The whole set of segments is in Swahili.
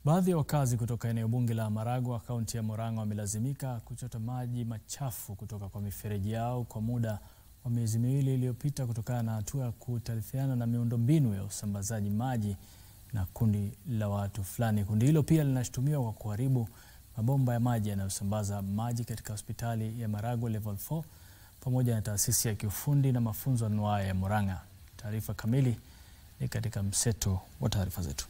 Baadhi ya wakazi kutoka eneo bunge la Maragwa kaunti ya Murang'a wamelazimika kuchota maji machafu kutoka kwa mifereji yao kwa muda wa miezi miwili iliyopita kutokana na hatua ya kutaarifiana na miundombinu ya usambazaji maji na kundi la watu fulani. Kundi hilo pia linashutumiwa kwa kuharibu mabomba ya maji yanayosambaza maji katika hospitali ya Maragwa Level 4 pamoja na taasisi ya kiufundi na mafunzo anuwai ya Murang'a. Taarifa kamili ni katika mseto wa taarifa zetu.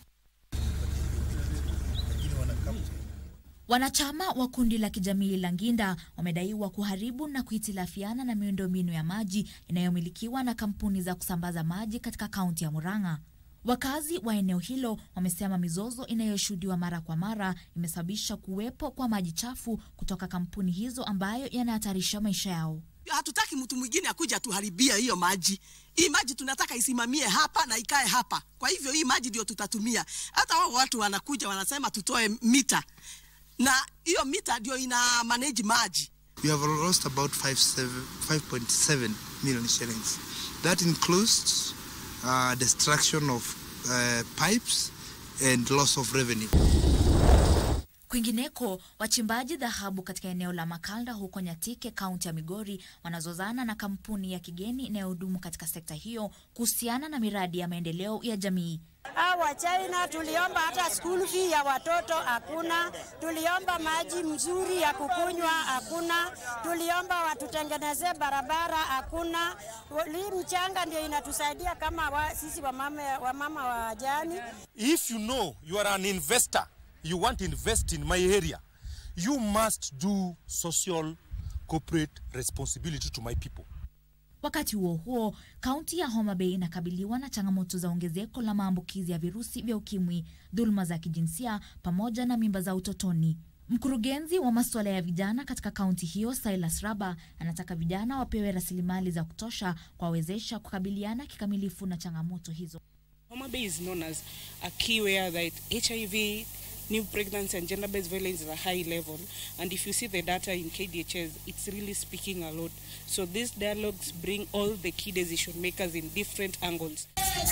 Wanachama wa kundi la kijamii la Nginda wamedaiwa kuharibu na kuhitilafiana na miundombinu ya maji inayomilikiwa na kampuni za kusambaza maji katika kaunti ya Murang'a. Wakazi wa eneo hilo wamesema mizozo inayoshuhudiwa mara kwa mara imesababisha kuwepo kwa maji chafu kutoka kampuni hizo ambayo yanahatarisha maisha yao. Hatutaki mtu mwingine akuja tuharibia hiyo maji. Hii maji tunataka isimamie hapa na ikae hapa. Kwa hivyo hii maji ndio tutatumia. Hata wao watu wanakuja wanasema tutoe mita, na hiyo mita ndio ina manage maji. We have lost about 5.7 million shillings. That includes uh, destruction of uh, pipes and loss of revenue. Kwingineko, wachimbaji dhahabu katika eneo la Makalda huko Nyatike, kaunti ya Migori, wanazozana na kampuni ya kigeni inayohudumu katika sekta hiyo kuhusiana na miradi ya maendeleo ya jamii. Hawa China tuliomba hata school fee ya watoto hakuna, tuliomba maji mzuri ya kukunywa hakuna, tuliomba watutengenezee barabara hakuna. Hii mchanga ndio inatusaidia kama wa, sisi wamama wamama wa jani. If you know you are an investor, you want to invest in my area, you must do social corporate responsibility to my people. Wakati huo huo, kaunti ya Homa Bay inakabiliwa na changamoto za ongezeko la maambukizi ya virusi vya ukimwi, dhuluma za kijinsia pamoja na mimba za utotoni. Mkurugenzi wa masuala ya vijana katika kaunti hiyo, Silas Raba, anataka vijana wapewe rasilimali za kutosha kuwawezesha kukabiliana kikamilifu na changamoto hizo. Homa Bay is known as a key where that HIV, new pregnancy and gender-based violence is a high level. And if you see the data in KDHS, it's really speaking a lot. So these dialogues bring all the key decision makers in different angles.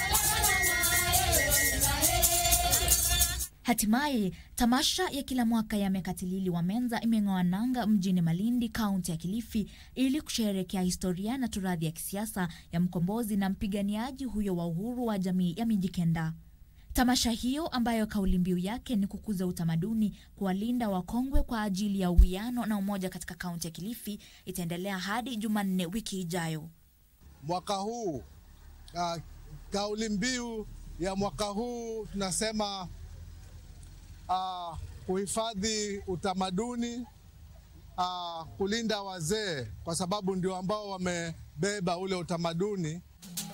Hatimaye, tamasha ya kila mwaka ya Mekatilili wa Menza imeng'oa nanga mjini Malindi, kaunti ya Kilifi, ili kusherehekea historia na turadhi ya kisiasa ya mkombozi na mpiganiaji huyo wa uhuru wa jamii ya Mijikenda. Tamasha hiyo ambayo kauli mbiu yake ni kukuza utamaduni, kuwalinda wakongwe kwa ajili ya uwiano na umoja katika kaunti ya Kilifi itaendelea hadi Jumanne wiki ijayo. Mwaka huu uh, kauli mbiu ya mwaka huu tunasema uh, kuhifadhi utamaduni uh, kulinda wazee kwa sababu ndio ambao wamebeba ule utamaduni